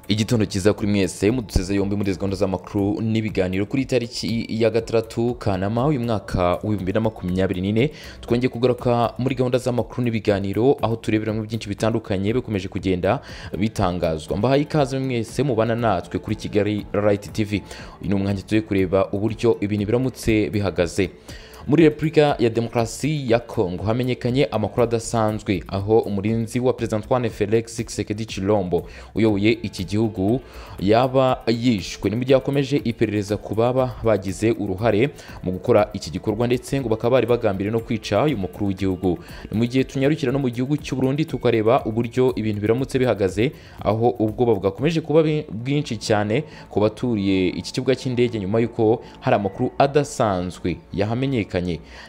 igitondo cyiza kuri mwese muduseze yombi muri izi gahunda z'amakuru n'ibiganiro kuri iyi tariki ya gatandatu kanama uyu mwaka w'ibihumbi na makumyabiri n'ine twongeye kugaruka muri gahunda z'amakuru n'ibiganiro aho tureberamo byinshi bitandukanye bikomeje kugenda bitangazwa mbahaye ikaze mwese mubana natwe kuri kigali rayiti tivi uyu ni umwanya tugiye kureba uburyo ibintu biramutse bihagaze muri repubulika ya demokarasi ya kongo hamenyekanye amakuru adasanzwe aho umurinzi wa perezida antoine felix kisekedi chilombo uyoboye iki gihugu yaba yishwe ni mu gihe hakomeje iperereza ku baba bagize uruhare mu gukora iki gikorwa ndetse ngo bakaba bari bagambiriye no kwica uyu mukuru w'igihugu ni mu gihe tunyarukira no mu gihugu cy'u Burundi tukareba uburyo ibintu biramutse bihagaze aho ubwoba bwakomeje kuba bwinshi cyane ku baturiye iki kibuga cy'indege nyuma y'uko hari amakuru adasanzwe yahamenyekanye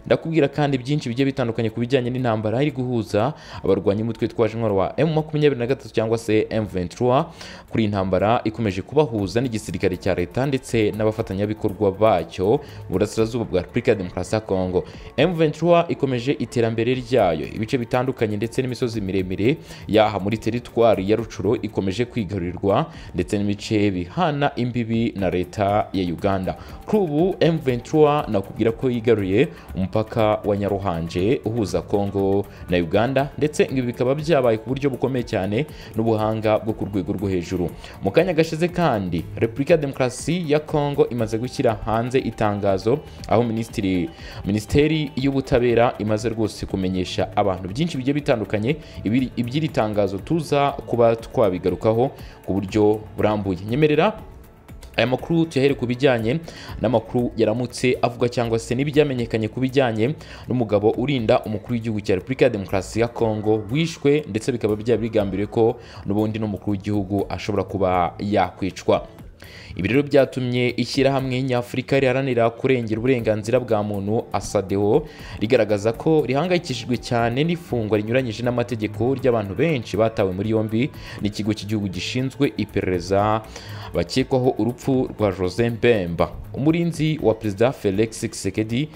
ndakubwira kandi byinshi bigiye bitandukanye ku bijyanye n'intambara iri guhuza abarwanya umutwe twaje intwaro wa emu makumyabiri na gatatu cyangwa se emu ventura kuri iyi ntambara ikomeje kubahuza n'igisirikare cya leta ndetse n'abafatanyabikorwa bacyo burasirazuba bwa repubulika ya demokarasi ya kongo emu ventura ikomeje iterambere ryayo ibice bitandukanye ndetse n'imisozi miremire yaha muri teritwari ya rucuro ikomeje kwigarurirwa ndetse n'imice bihana imbibi na leta ya uganda kuri ubu emu ventura nakubwira ko yigaruriye umupaka wa nyaruhanje uhuza kongo na uganda ndetse ibi bikaba byabaye ku buryo bukomeye cyane n'ubuhanga bwo ku rwego rwo hejuru mu kanya gashize kandi repubulika ya demokarasi ya kongo imaze gushyira hanze itangazo aho minisitiri minisiteri y'ubutabera imaze rwose kumenyesha abantu byinshi bigiye bitandukanye iby'iri tangazo tuza kuba twabigarukaho ku buryo burambuye nyemerera aya makuru tuyahere ku bijyanye n'amakuru yaramutse avuga cyangwa se n'ibyamenyekanye ku bijyanye n'umugabo urinda umukuru w'igihugu cya repubulika ya demokarasi ya kongo wishwe ndetse bikaba byaba bigambiriwe ko n'ubundi n'umukuru w'igihugu ashobora kuba yakwicwa ibi rero byatumye ishyirahamwe nyafurika riharanira kurengera uburenganzira bwa muntu asadeo rigaragaza ko rihangayikishijwe cyane n'ifungwa rinyuranyije n'amategeko ry'abantu benshi batawe muri yombi n'ikigo cy'igihugu gishinzwe iperereza bakekwaho urupfu rwa jose mbemba umurinzi wa perezida felix kisekedi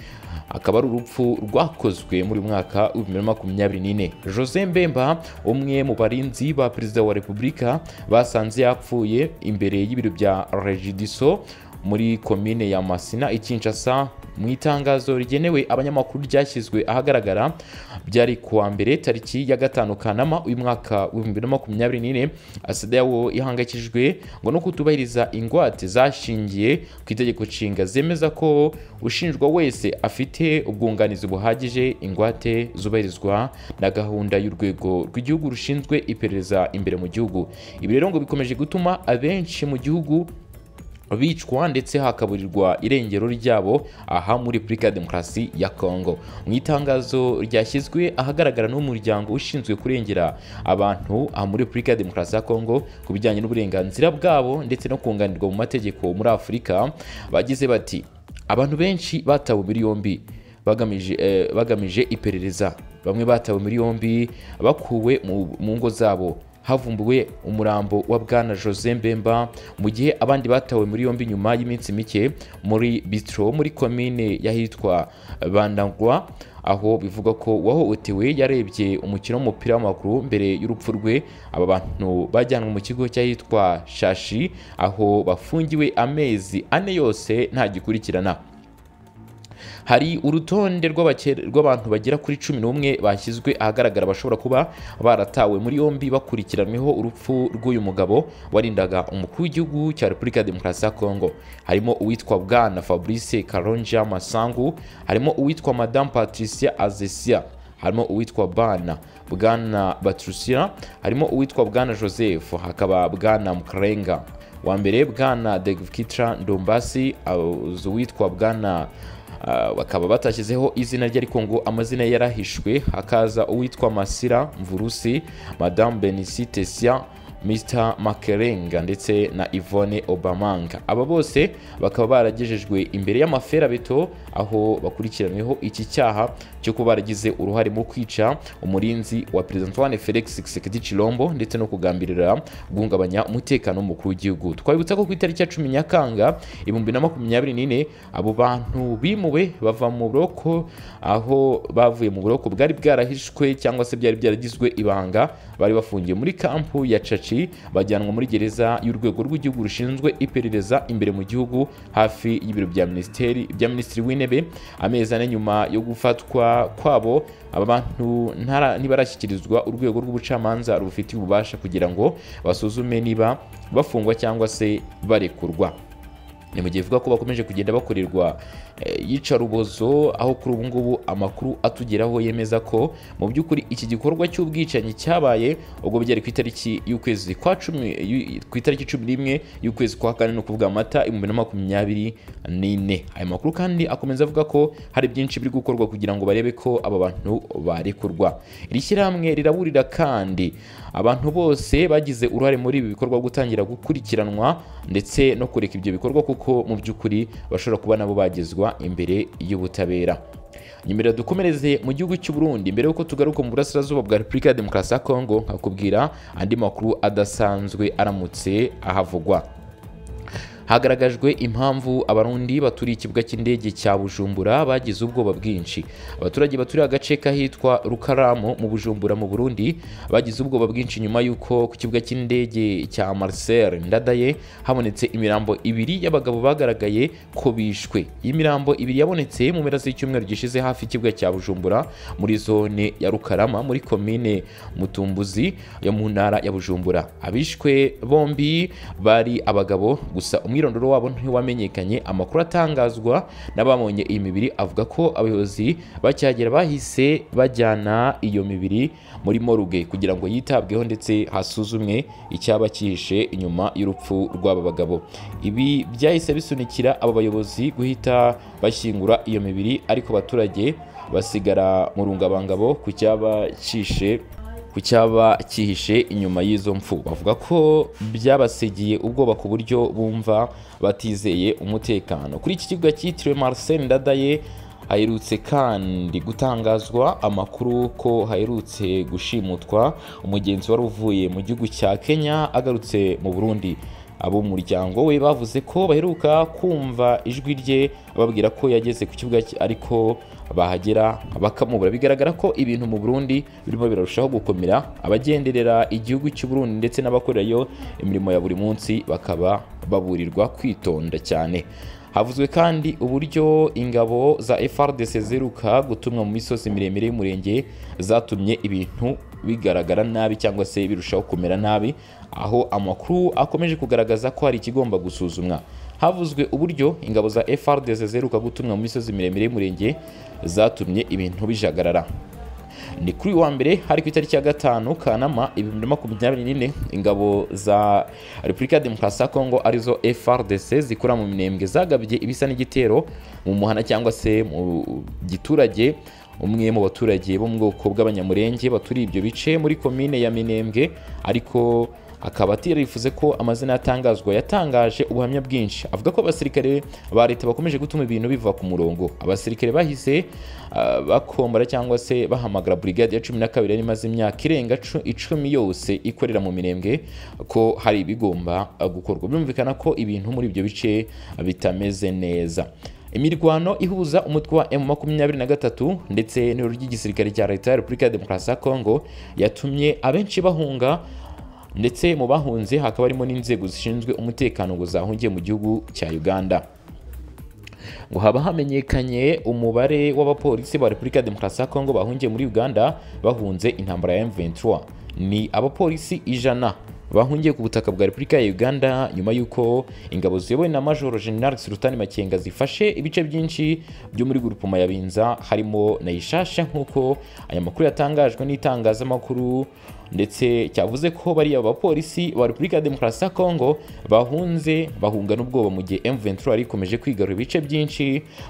akaba ari urupfu rwakozwe muri mwaka w'ibihumbi bibiri makumyabiri n'ine jose mbemba umwe mu barinzi ba perezida wa repubulika basanze yapfuye imbere y'ibiro bya regidiso muri komine ya masina ikinshasa mu itangazo rigenewe abanyamakuru ryashyizwe ahagaragara byari kuwa mbere tariki ya gatanu kanama uyu mwaka w'ibihumbi bibiri na makumyabiri n'ine asedawo ihangayikishijwe ngo no kutubahiriza ingwate zashingiye ku itegeko nshinga zemeza ko ushinjwa wese afite ubwunganizi buhagije ingwate zubahirizwa na gahunda y'urwego rw'igihugu rushinzwe iperereza imbere mu gihugu ibi rero ngo bikomeje gutuma abenshi mu gihugu bicwa ndetse hakaburirwa irengero ryabo aha muri repubulika ya demokarasi ya kongo mu itangazo ryashyizwe ahagaragara n'umuryango ushinzwe kurengera abantu aha muri repubulika ya demokarasi ya kongo ku bijyanye n'uburenganzira bwabo ndetse no kunganirwa mu mategeko muri afurika bagize bati abantu benshi batawe muri yombi bagamije, eh, bagamije iperereza bamwe batawe muri yombi bakuwe mu ngo zabo havumbuwe umurambo wa bwana jose mbemba mu gihe abandi batawe muri yombi nyuma y'iminsi mike muri bitro muri komine y'ahitwa bandagwa aho bivuga ko uwahohotewe yarebye umukino w'umupira w'amaguru mbere y'urupfu rwe aba bantu bajyanwe mu kigo cy'ahitwa shashi aho bafungiwe amezi ane yose ntagikurikirana hari urutonde rw'abantu bagera kuri cumi n'umwe bashyizwe ahagaragara bashobora kuba baratawe muri yombi bakurikiranweho urupfu rw'uyu mugabo warindaga umukuru w'igihugu cya repubulika ya demokarasi ya kongo harimo uwitwa bwana fabrice karonja masangu harimo uwitwa madamu patricia azesia harimo uwitwa bana bwana batrusira harimo uwitwa bwana joseph hakaba bwana mukarenga wa mbere bwana degvkitra ndombasi uwitwa bwana bakaba batashyizeho izina rye ariko ngo amazina yarahishwe hakaza uwitwa masira mvurusi madamu benisitesia Mr makerenga ndetse na Yvonne obamanga aba bose bakaba baragejejwe imbere y'amaferabeto aho bakurikiranweho iki cyaha cyo kuba baragize uruhare mu kwica umurinzi wa perezida antoine felix kisekedi chilombo ndetse no kugambirira guhungabanya umutekano w'umukuru w'igihugu twabibutsa ko ku itariki ya cumi nyakanga ibihumbi na makumyabiri n'ine abo bantu bimuwe bava mu buroko aho bavuye mu buroko bwari bwarahishwe cyangwa se byari byaragizwe ibanga bari bafungiye muri kampu ya caca benshi bajyanwa muri gereza y'urwego rw'igihugu rushinzwe iperereza imbere mu gihugu hafi y'ibiro bya minisiteri bya minisitiri w'intebe amezi ane nyuma yo gufatwa kwabo aba bantu ntara- ntibarashyikirizwa urwego rw'ubucamanza rubifitiye ububasha kugira ngo basuzume niba bafungwa cyangwa se barekurwa ni mu gihe ivuga ko bakomeje kugenda bakorerwa eh, iyicarubozo aho kuri ubu ngubu amakuru atugeraho yemeza ko mu by'ukuri iki gikorwa cy'ubwicanyi cyabaye ubwo byari ku itariki y'ukwezi kwa cumi y'u- ku itariki cumi n'imwe y'ukwezi kwa kane ni ukuvuga amata ibihumbi na makumyabiri n'ine aya makuru kandi akomeza avuga ko hari byinshi biri gukorwa kugira ngo barebe ko aba bantu barekurwa iri shyirahamwe riraburira kandi abantu bose bagize uruhare muri ibi bikorwa gutangira gukurikiranwa ndetse no kureka ibyo bikorwa kuko mu by'ukuri bashobora kuba nabo bagezwa imbere y'ubutabera nyuma dukomereze mu gihugu cy'u Burundi mbere y'uko tugaruka mu burasirazuba bwa Repubulika ya Demokarasi ya Kongo nkakubwira andi makuru adasanzwe aramutse ahavugwa hagaragajwe impamvu abarundi baturiye ikibuga cy'indege cya bujumbura bagize ubwoba bwinshi abaturage baturiye agace kahitwa rukaramu mu bujumbura mu burundi bagize ubwoba bwinshi nyuma y'uko ku kibuga cy'indege cya marcel ndadaye habonetse imirambo ibiri y'abagabo bagaragaye ko bishwe iyi mirambo ibiri yabonetse mu mpera z'icyumweru gishize hafi y'ikibuga cya bujumbura muri zone ya rukarama muri komine mutumbuzi yo mu ntara ya bujumbura abishwe bombi bari abagabo gusa umwirondoro wabo ntiwamenyekanye amakuru atangazwa n'ababonye iyi mibiri avuga ko abayobozi bacyagera bahise bajyana iyo mibiri muri moruge kugira ngo yitabweho ndetse hasuzumwe icyaba cyihishe inyuma y'urupfu rw'aba bagabo ibi byahise bisunikira aba bayobozi guhita bashyingura iyo mibiri ariko abaturage basigara mu rungabangabo ku cyaba cyihishe ku cyaba cyihishe inyuma y'izo mfu bavuga ko byabasigiye ubwoba ku buryo bumva batizeye umutekano kuri iki kibuga cyitiriwe Marcel Ndadaye haherutse kandi gutangazwa amakuru ko haherutse gushimutwa umugenzi wari uvuye mu gihugu cya Kenya agarutse mu Burundi abo mu muryango we bavuze ko baheruka kumva ijwi rye bababwira ko yageze ku kibuga cye, ariko bahagera bakamubura bigaragara ko ibintu mu Burundi birimo birarushaho gukomera abagenderera igihugu cy'u Burundi ndetse n'abakorerayo imirimo ya buri munsi bakaba baburirwa kwitonda cyane havuzwe kandi uburyo ingabo za FRDC ziheruka gutumwa mu misozi miremire y'umurenge zatumye ibintu bigaragara nabi cyangwa se birushaho kumera nabi aho amakuru akomeje kugaragaza ko hari ikigomba gusuzumwa havuzwe uburyo ingabo za FRDC ziheruka gutumwa mu misozi miremire y'umurenge zatumye ibintu bijagarara ni kuri uyu wa mbere hari ku itariki ya gatanu kanama ibihumbi na makumyabiri n'ine ingabo za repubulika ya demokarasi ya kongo arizo frdc zikora mu minembwe zagabye ibisa n'igitero mu muhana cyangwa se mu giturage umwe mu baturage bo mu bwoko bw'abanyamurenge baturiye ibyo bice muri komine ya minembwe ariko akaba atirifuze ko amazina yatangazwa yatangaje ubuhamya bwinshi avuga ko abasirikare ba leta bakomeje gutuma ibintu biva ku murongo abasirikare bahise ah, bakombora cyangwa se bahamagara burigade ya cumi na kabiri yari imaze imyaka irenga cu- icumi yose ikorera mu mirembwe ko hari ibigomba ah, gukorwa birumvikana ko ibintu muri ibyo bice bitameze neza imirwano ihuza umutwe wa M23 ndetse n'irero ry'igisirikare cya leta ya Repubulika ya Demokarasi ya Kongo yatumye abenshi bahunga ndetse mu bahunze hakaba harimo n'inzego zishinzwe umutekano ngo zahungiye mu gihugu cya Uganda ngo haba hamenyekanye umubare w'abapolisi ba Repubulika ya Demokarasi ya Kongo bahungiye muri Uganda bahunze intambara ya M23 ni abapolisi ijana bahungiye ku butaka bwa Repubulika ya Uganda nyuma y'uko ingabo ziyobowe na Major General Sultani Makenga zifashe ibice byinshi byo muri Gurupoma ya Binza harimo na Ishasha nk'uko aya makuru yatangajwe n'itangazamakuru ndetse cyavuze ko bariya bapolisi ba Repubulika ya Demokarasi ya Kongo bahunze bahunga n'ubwoba mu gihe M23 yari ikomeje kwigarurira ibice byinshi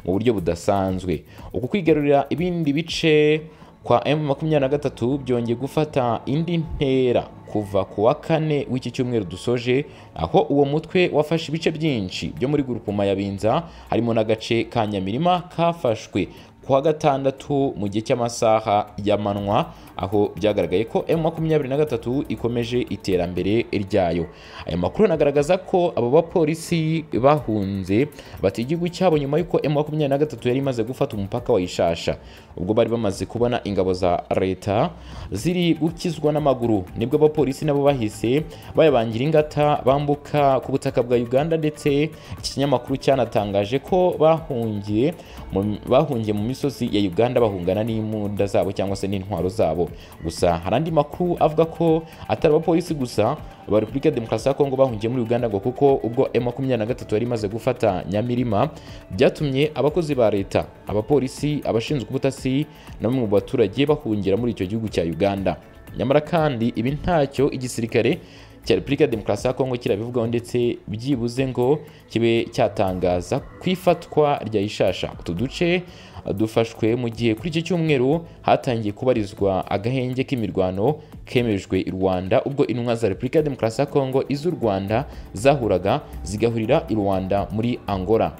mu buryo budasanzwe uku kwigarurira ibindi bice kwa M23 byongeye gufata indi ntera kuva ku wa kane w'iki cyumweru dusoje aho uwo mutwe wafashe ibice byinshi byo muri gurupuma ya Binza harimo n'agace ka Nyamirima kafashwe ku wa gatandatu mu gihe cy'amasaha y'amanywa aho byagaragaye ko M23 ikomeje iterambere ryayo aya makuru anagaragaza ko abo bapolisi bahunze bati igihugu cyabo nyuma y'uko M23 yari imaze gufata umupaka wa Ishasha ubwo bari bamaze kubona ingabo za leta ziri gukizwa n'amaguru nibwo abapolisi nabo bahise bayabangira ingata bambuka ku butaka bwa Uganda ndetse iki kinyamakuru cyanatangaje ko bahungiye mu- bahungiye mu misozi ya Uganda bahungana n'imbunda zabo cyangwa se n'intwaro zabo gusa hari andi makuru avuga ko atari abapolisi gusa ba Repubulika ya Demokarasi ya Kongo bahungiye muri Uganda ngo kuko ubwo M23 yari imaze gufata Nyamirima byatumye abakozi ba leta abapolisi abashinzwe ubutasi na bamwe mu baturage bahungira muri icyo gihugu cya Uganda nyamara kandi ibi ntacyo igisirikare cya Repubulika ya Demokarasi ya Kongo kirabivugaho ndetse byibuze ngo kibe cyatangaza ku ifatwa rya Ishasha utu duce uh, dufashwe mu gihe kuri iki cyumweru hatangiye kubarizwa agahenge k'imirwano kemejwe i Rwanda ubwo intumwa za Repubulika ya Demokarasi ya Kongo iz'u Rwanda zahuraga zigahurira i Rwanda muri Angola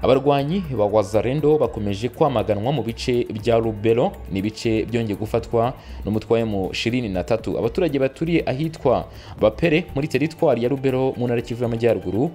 abarwanyi ba wazarendo bakomeje kwamaganwa mu bice bya rubero ni ibice byongeye gufatwa n'umutwe wa M23 abaturage baturiye ahitwa bapere muri teritwari ya rubero mu ntara ya kivu y'amajyaruguru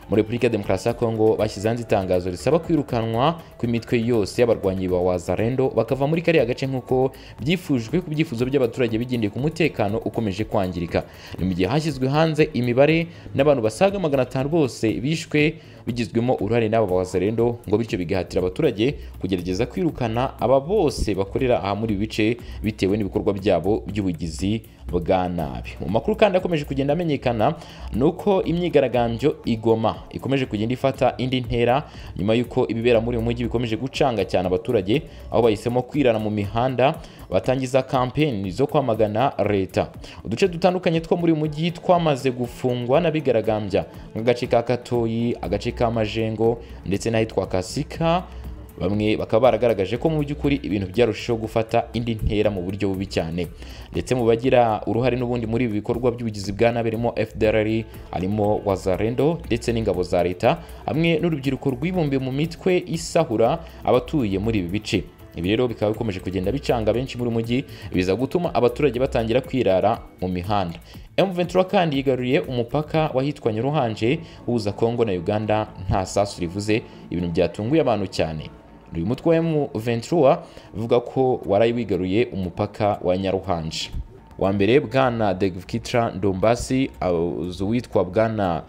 muri repubulika ya demokarasi ya kongo bashyize hanze itangazo risaba kwirukanwa kw'imitwe yose y'abarwanyi ba wazarendo bakava muri kariya gace nk'uko byifujwe ku byifuzo by'abaturage bigendeye ku mutekano ukomeje kwangirika ni mu gihe hashyizwe hanze imibare n'abantu basaga magana atanu bose bishwe bigizwemo uruhare n'aba bazarendo ngo bityo bigahatira abaturage kugerageza kwirukana aba bose bakorera aha muri ibi bice bitewe n'ibikorwa byabo by'ubugizi bwa nabi mu makuru kandi akomeje kugenda amenyekana ni uko imyigaragambyo igoma ikomeje kugenda ifata indi ntera nyuma y'uko ibibera muri uyu mujyi bikomeje gucanga cyane abaturage aho bahisemo kwirana mu mihanda batangiza kampeni zo kwamagana leta uduce dutandukanye two muri uyu mujyi twamaze gufungwa n'abigaragambya nk'agace ka katoyi agace ka majengo ndetse n'ahitwa kasika bamwe bakaba baragaragaje ko mu by'ukuri ibintu byarushijeho gufata indi ntera mu buryo bubi cyane ndetse mu bagira uruhare n'ubundi muri ibi bikorwa by'ubugizi bwa nabi harimo FDLR harimo Wazarendo ndetse n'ingabo za leta hamwe n'urubyiruko rwibumbiye mu mitwe isahura abatuye muri ibi bice ibi rero bikaba bikomeje kugenda bicanga benshi muri mujyi biza gutuma abaturage batangira kwirara mu mihanda M23 kandi yigaruriye umupaka wahitwa Nyaruhanje uhuza Kongo na Uganda nta sasu rivuze ibintu byatunguye abantu cyane uyu mutwe wa M23 uvuga ko waraye wigaruye umupaka wa Nyaruhanje wa mbere bwana Degvkitra Ndombasi azi uwitwa bwana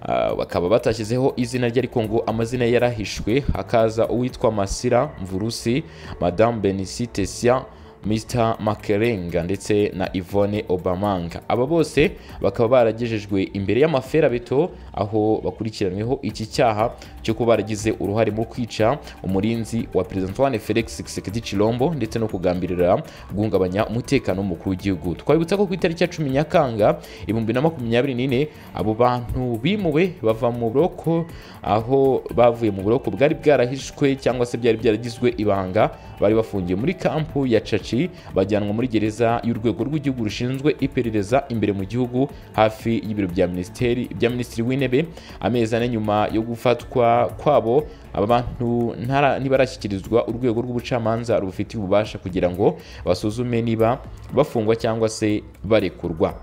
Uh, bakaba batashyizeho izina rye ariko ngo amazina ye yarahishwe hakaza uwitwa Masira Mvurusi Madame Benicite Sia Mr Makerenga ndetse na Yvonne Obamanga aba bose bakaba baragejejwe imbere y'amaferabeto aho bakurikiranyweho iki cyaha cyo kuba baragize uruhare mu kwica umurinzi wa Perezida Antoine Felix Tshisekedi Chilombo ndetse no kugambirira guhungabanya umutekano w'umukuru w'igihugu twabibutsa ko ku itariki ya cumi Nyakanga ibihumbi na makumyabiri n'ine abo bantu bimuwe bava mu buroko aho bavuye mu buroko bwari bwarahishwe cyangwa se byari byaragizwe ibanga bari bafungiye muri kampu ya Chachi bajyanwa muri gereza y'urwego rw'igihugu rushinzwe iperereza imbere mu gihugu hafi y'ibiro bya minisiteri bya minisitiri w'intebe amezi ane nyuma yo gufatwa kwabo aba bantu ntara- ntibarashyikirizwa urwego rw'ubucamanza rubufitiye ububasha kugira ngo basuzume niba bafungwa cyangwa se barekurwa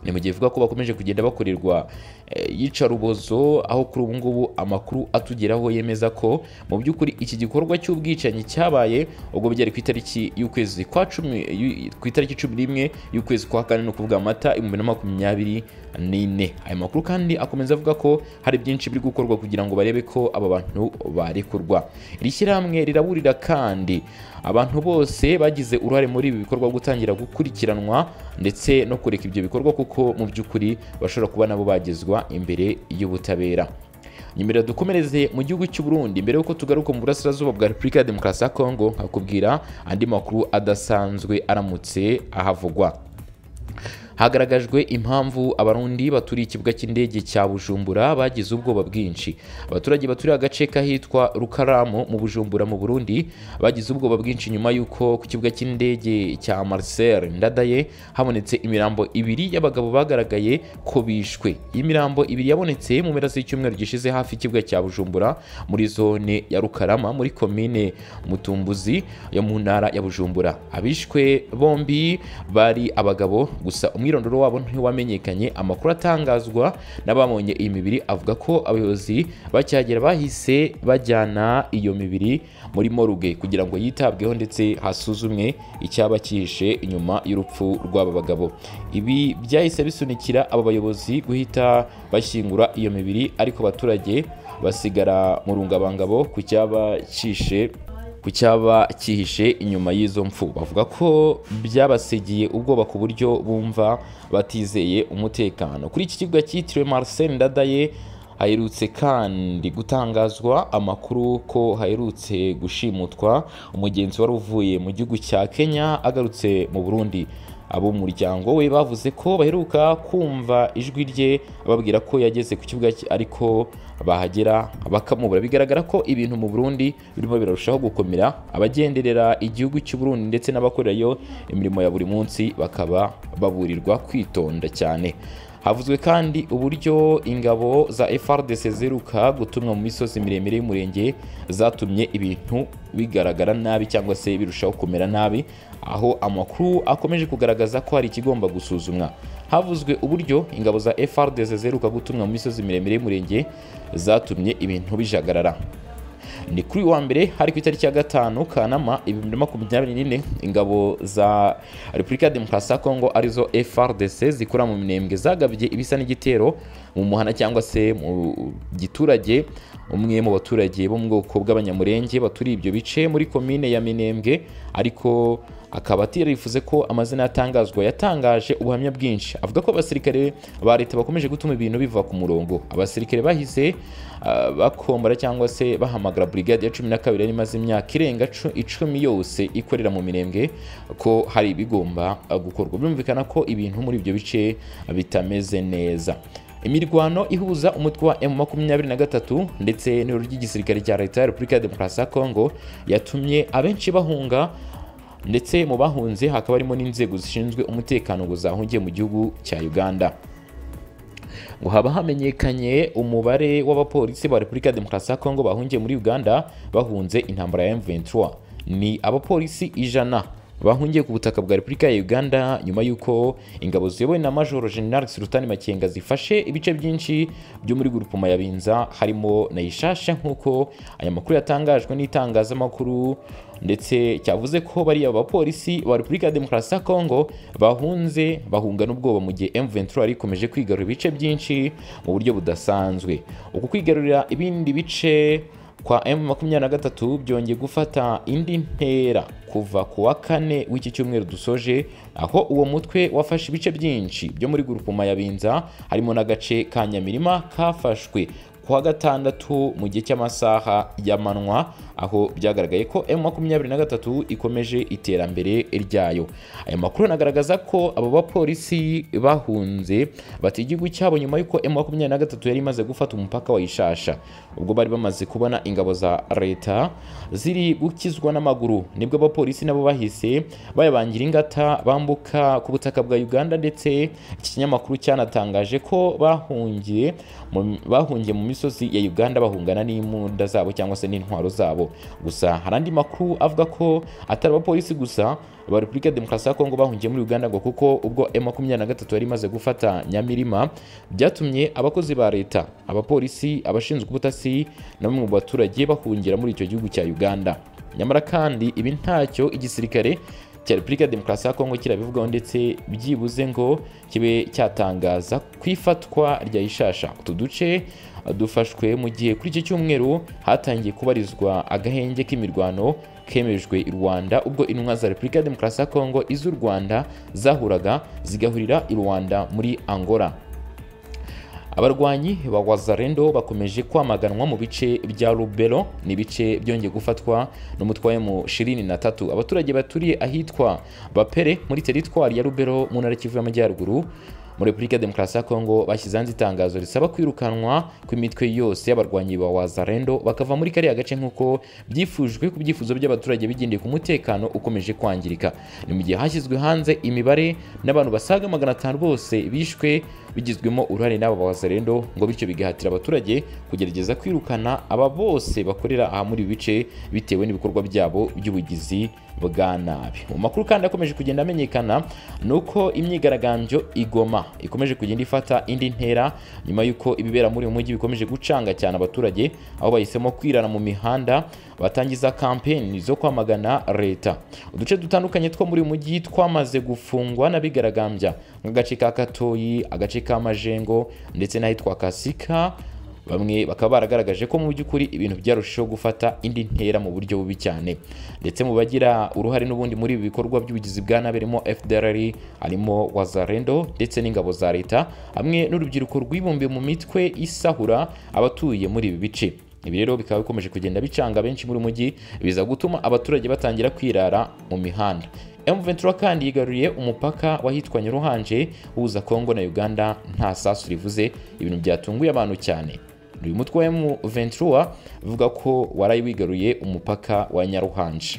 ni mu gihe ivuga ko bakomeje kugenda bakorerwa eh, iyicarubozo aho kuri ubu ngubu amakuru atugeraho yemeza ko mu by'ukuri iki gikorwa cy'ubwicanyi cyabaye ubwo byari ku itariki y'ukwezi kwa cumi y'u- ku itariki cumi n'imwe y'ukwezi kwa kane ni ukuvuga amata ibihumbi na makumyabiri n'ine aya makuru kandi akomeza avuga ko hari byinshi biri gukorwa kugira ngo barebe ko aba bantu barekurwa iri shyirahamwe riraburira kandi abantu bose bagize uruhare muri ibi bikorwa byo gutangira gukurikiranwa ndetse no kureka ibyo bikorwa kuko mu by'ukuri bashobora kuba nabo bagezwa imbere y'ubutabera nyuma dukomereze mu gihugu cy'u Burundi mbere y'uko tugaruka mu burasirazuba bwa Repubulika ya Demokarasi ya Kongo nkakubwira andi makuru adasanzwe aramutse ahavugwa hagaragajwe impamvu abarundi baturiye ikibuga cy'indege cya bujumbura bagize ubwoba bwinshi abaturage baturiye agace k'ahitwa rukaramu mu bujumbura mu burundi bagize ubwoba bwinshi nyuma y'uko ku kibuga cy'indege cya marcel ndadaye habonetse imirambo ibiri y'abagabo bagaragaye ko bishwe iyi mirambo ibiri yabonetse mu mpera z'icyumweru gishize hafi y'ikibuga cya bujumbura muri zone ya rukarama muri komine mutumbuzi yo mu ntara ya bujumbura abishwe bombi bari abagabo gusa umwirondoro wabo ntiwamenyekanye amakuru atangazwa n'ababonye iyi mibiri avuga ko abayobozi bacyagera bahise bajyana iyo mibiri muri moruge kugira ngo yitabweho ndetse hasuzumwe icyaba cyihishe inyuma y'urupfu rw'aba bagabo ibi byahise bisunikira aba bayobozi guhita bashyingura iyo mibiri ariko abaturage basigara mu rungabangabo ku cyaba cyishe ku cyaba cyihishe inyuma y'izo mfu bavuga ko byabasigiye ubwoba ku buryo bumva batizeye umutekano kuri iki kibuga cyitiriwe Marcel Ndadaye haherutse kandi gutangazwa amakuru ko haherutse gushimutwa umugenzi wari uvuye mu gihugu cya Kenya agarutse mu Burundi ab'umuryango we bavuze ko baheruka kumva ijwi rye bababwira ko yageze ku kibuga cye ariko bahagera bakamubura bigaragara ko ibintu mu Burundi birimo birarushaho gukomera abagenderera igihugu cy'u Burundi ndetse n'abakorerayo imirimo ya buri munsi bakaba baburirwa kwitonda cyane havuzwe kandi uburyo ingabo za FRDC ziruka gutumwa mu misozi miremire y'umurenge zatumye ibintu bigaragara nabi cyangwa se birushaho kumera nabi aho amakuru akomeje kugaragaza ko hari ikigomba gusuzumwa havuzwe uburyo ingabo za FRDC ziheruka gutumwa mu misozi miremire y'umurenge zatumye ibintu bijagarara ni kuri wa mbere hari ku itariki ya gatanu kanama ibihumbi na makumyabiri n'ine ingabo za repubulika ya demokarasi ya kongo arizo frdc zikora mu minembwe zagabye ibisa n'igitero mu muhanda cyangwa se mu giturage umwe mu baturage bo mu bwoko bw'abanyamurenge baturiye ibyo bice muri komine ya minembwe ariko akaba atirifuze ko amazina yatangazwa yatangaje ubuhamya bwinshi avuga ko abasirikare ba leta bakomeje gutuma ibintu biva ku murongo abasirikare bahise uh, bakombora cyangwa se bahamagara brigade ya cumi na kabiri yari imaze imyaka irenga icumi yose ikorera mu mirenge ko hari ibigomba gukorwa birumvikana ko ibintu muri ibyo bice bitameze neza imirwano ihuza umutwe wa M23 ndetse n'ibiro ry'igisirikare cya leta ya Repubulika ya Demokarasi ya Kongo yatumye abenshi bahunga ndetse mu bahunze hakaba harimo n'inzego zishinzwe umutekano ngo zahungiye mu gihugu cya uganda ngo haba hamenyekanye umubare w'abapolisi ba repubulika ya demokarasi ya kongo bahungiye muri uganda bahunze intambara ya m23 ni abapolisi ijana bahungiye ku butaka bwa repubulika ya uganda nyuma y'uko ingabo ziyobowe na majoro general sultani makenga zifashe ibice byinshi byo muri gurupoma ya binza harimo na ishasha nk'uko aya makuru yatangajwe n'itangazamakuru ndetse cyavuze ko bariya bapolisi ba Repubulika ya Demokarasi ya Kongo bahunze bahunga n'ubwoba mu gihe M23 yari ikomeje kwigarurira ibice byinshi mu buryo budasanzwe uku kwigarurira ibindi bice kwa M23 byongeye gufata indi ntera kuva ku wa kane w'iki cyumweru dusoje aho uwo mutwe wafashe ibice byinshi byo muri gurupuma ya Binza harimo n'agace ka Nyamirima kafashwe kuwa gatandatu mu gihe cy'amasaha y'amanywa aho byagaragaye ko M23 ikomeje iterambere ryayo aya makuru anagaragaza ko abo bapolisi bahunze bati igihugu cyabo nyuma y'uko M23 yari imaze gufata umupaka wa Ishasha ubwo bari bamaze kubona ingabo za leta ziri gukizwa n'amaguru nibwo abapolisi nabo bahise bayabangira ingata bambuka ku butaka bwa Uganda ndetse iki kinyamakuru cyanatangaje ko bahungiye bahungiye mu misozi ya Uganda bahungana n'imbunda zabo cyangwa se n'intwaro zabo gusa hari andi makuru avuga ko atari abapolisi gusa ba Repubulika ya Demokarasi ya Kongo bahungiye muri Uganda ngo kuko ubwo M23 yari imaze gufata Nyamirima byatumye abakozi ba leta abapolisi abashinzwe ubutasi na bamwe mu baturage bahungira muri icyo gihugu cya Uganda nyamara kandi ibi ntacyo igisirikare cya repubulika ya demokarasi ya kongo kirabivugaho ndetse byibuze ngo kibe cyatangaza ku ifatwa rya ishasha utu duce dufashwe mu gihe kuri iki cyumweru hatangiye kubarizwa agahenge k'imirwano kemejwe i rwanda ubwo intumwa za repubulika ya demokarasi ya kongo iz'u rwanda zahuraga zigahurira i rwanda muri angola abarwanyi ba wazarendo bakomeje kwamaganwa mu bice bya rubero ni ibice byongeye gufatwa n'umutwe mu shirini na tatu abaturage baturiye ahitwa bapere muri teritwari ya rubero mu ntara kivu y'amajyaruguru muri repubulika ya demokarasi ya kongo bashyize hanze itangazo risaba kwirukanwa kw'imitwe yose y'abarwanyi ba wazarendo bakava muri kariya gace nk'uko byifujwe ku byifuzo by'abaturage bigendeye ku mutekano ukomeje kwangirika ni mu gihe hashyizwe hanze imibare n'abantu basaga magana atanu bose bishwe bigizwemo uruhare n'aba ba wazarendo ngo bityo bigahatira abaturage kugerageza kwirukana aba bose bakorera aha muri ibi bice bitewe n'ibikorwa byabo by'ubugizi bwa nabi mu makuru kandi akomeje kugenda amenyekana ni uko imyigaragambyo igoma ikomeje kugenda ifata indi ntera nyuma y'uko ibibera muri uyu mujyi bikomeje gucanga cyane abaturage aho bahisemo kwirana mu mihanda batangiza kampeni zo kwamagana leta uduce dutandukanye two muri uyu mujyi twamaze gufungwa n'abigaragambya nk'agace ka katoyi agace ka majengo ndetse n'ahitwa kasika bamwe bakaba baragaragaje ko mu by'ukuri ibintu byarushijeho gufata indi ntera mu buryo bubi cyane ndetse mu bagira uruhare n'ubundi muri ibi bikorwa by'ubugizi bwa nabi harimo FDLR harimo wazarendo ndetse n'ingabo za leta hamwe n'urubyiruko rwibumbiye mu mitwe isahura abatuye muri ibi bice ibi rero bikaba bikomeje kugenda bicanga benshi muri mujyi biza gutuma abaturage batangira kwirara mu mihanda M23 kandi yigaruriye umupaka wahitwa Nyaruhanje uhuza Kongo na Uganda nta sasu rivuze ibintu byatunguye abantu cyane uyu mutwe wa M23 uvuga ko warayiwigaruye umupaka wa Nyaruhanje